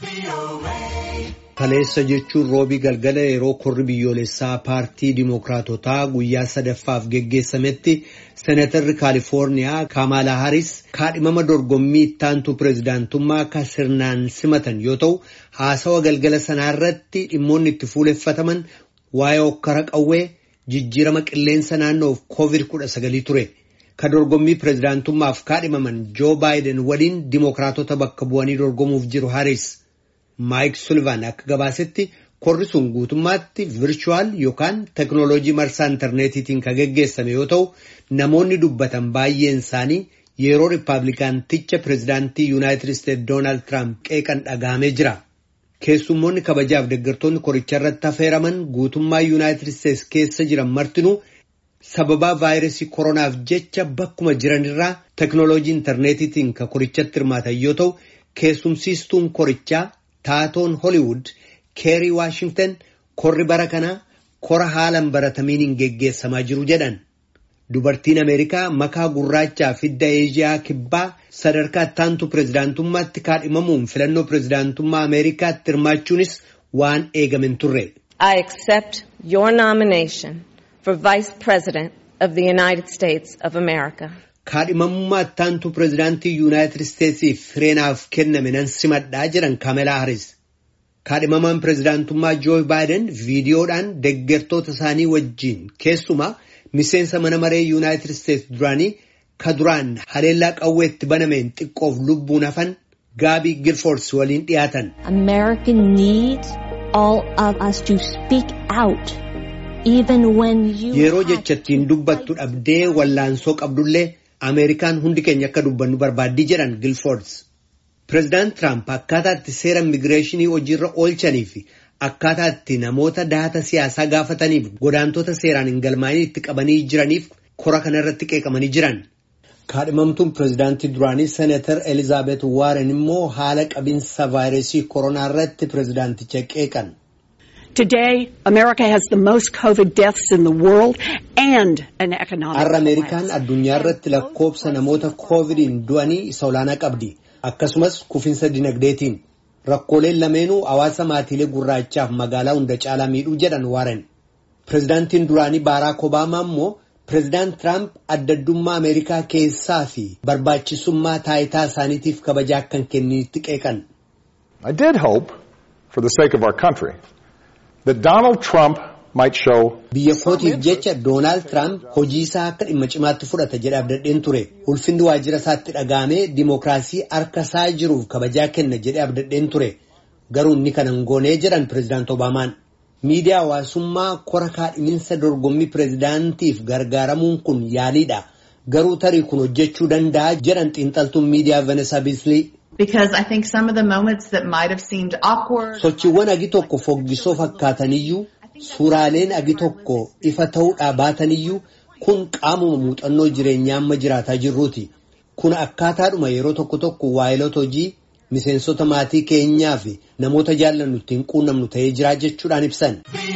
Kaleessa jechuun roobii galgala yeroo korri biyyoolessaa paartii Dimookiraatotaa guyyaa sadaffaaf geggeessametti seenatarri Kaalifoorniyaa Kaamaalaa Haris kaadhimama dorgommii ittaantuu pireezidaantummaa kan sirnaan simatan yoo ta'u, haasawa galgala sanaarratti dhimmoonni itti fuuleffataman waa'ee hokkara qawwee jijjiirama qilleensa naannoof COVID-19 ture. Ka dorgommii pireezidaantummaaf kaadhimaman Joo Baayiden waliin Dimookiraatota bakka bu'anii dorgomuuf jiru Haris. Maayik Sullivan akka gabaasetti korri sun guutummaatti virchuwal yookaan teknooloojii marsaa intarneetiitiin kan geggeessame yoo ta'u namoonni dubbatan baay'een isaanii yeroo riippaabilikaanticha pireezidaantii yuunaayitid isteetsi doonaald tiraamp qeeqan dhagahamee jira. Keessummoonni kabajaaf deeggartoonni koricha irratti affeeraman guutummaa yuunaayitid isteetsi keessa jiran martinuu sababaa vaayirasii koronaaf jecha bakkuma jiranirraa teknooloojii intarneetiitiin kan korichatti hirmaatan yoo ta'u keessumsiistuun korichaa. Taatoon Holiwud keerii Waashingtan korri bara kanaa kora haalan baratamiin geggeessamaa jiru jedhan. Dubartiin Ameerikaa makaa gurraachaa fidda Eeziyaa kibbaa sadarkaa ittaantu pireezidaantummaatti kaadhimamuun filannoo pireezidaantummaa Ameerikaatti hirmaachuunis waan eegamen turre. I accept your nomination for Vice President of the United States of America. Kaadhimamummaa ittaantu pireezidaantii yuunaayitid isteetsiif fireenaaf kenname nan simadhaa jedhan Kaamelaa Haris. Kaadhimamaan pireezidaantummaa Joo Baayiden viidiyoodhaan deeggartoota isaanii wajjin keessumaa miseensa mana maree yuunaayitid isteetsi duraanii ka duraan haleellaa qawweetti banameen xiqqoof lubbuun hafan Gaabii Gilfoors waliin dhiyaatan. America needs all of us to speak out. Yeroo jechattiin dubbattu dhabdee wallaansoo qabdullee Ameerikaan hundi keenya akka dubbannu barbaaddii jedhan Gilfoords. Pireezidaant Tiraamp akkaataa itti seera immigireeshinii hojiirra oolchanii fi akkaataa itti namoota daata siyaasaa gaafataniif godaantota seeraan hin galmaa'in itti qabanii jiraniif kora kana irratti qeeqamanii jiran. Kaadhimamtuun pireezidaantii duraanii Seenatar Elizaabeet Waaren immoo haala qabinsa vaayirasii koronaa irratti pireezidaanticha qeeqan. Today, America has the most COVID deaths in the world and an economic Har'a Ameerikaan addunyaa irratti lakkoobsa namoota koovidiin du'anii isa olaanaa qabdi. Akkasumas kufinsa dinagdeetiin. Rakkooleen lameenuu hawaasa maatiilee gurraachaaf magaalaa hunda caalaa miidhuu jedhan Waaren. Pireezidaantiin duraanii Baaraak Obaamaa immoo Pireezidaant Tiraamp addaddummaa Ameerikaa keessaa fi barbaachisummaa taayitaa isaaniitiif kabajaa akka hin kenninitti qeeqan. I did hope, for the sake of our country, that Donald Trump might show Biyya kootiif jecha Doonaald Tiraamp hojii isaa akka dhimma cimaatti fudhata jedhee abdadheen ture. Ulfinni waajjira isaatti dhagaamee dimookiraasii harka isaa jiruuf kabajaa kenna jedhee abdadheen ture. Garuu inni kana hin goonee jedhan Pireezidaant Obaamaan. Miidiyaa hawaasummaa kora kaadhiminsa dorgommii pireezidaantiif gargaaramuun kun yaaliidha. Garuu tarii kun hojjechuu danda'a jedhan xiinxaltuun miidiyaa Venesaa Biislii. Because I think some of the moments that might have seemed awkward. Sochiiwwan agi tokko foggisoo fakkaataniyyuu suuraaleen agi tokko ifa ta'uudhaa baataniyyuu kun qaamuma muuxannoo jireenyaa amma jiraataa jirruuti. Kun akkaataadhuma yeroo tokko tokko waayilota hojii miseensota maatii keenyaa fi namoota jaallannu ittiin quunnamnu ta'ee jiraa jechuudhaan ibsan.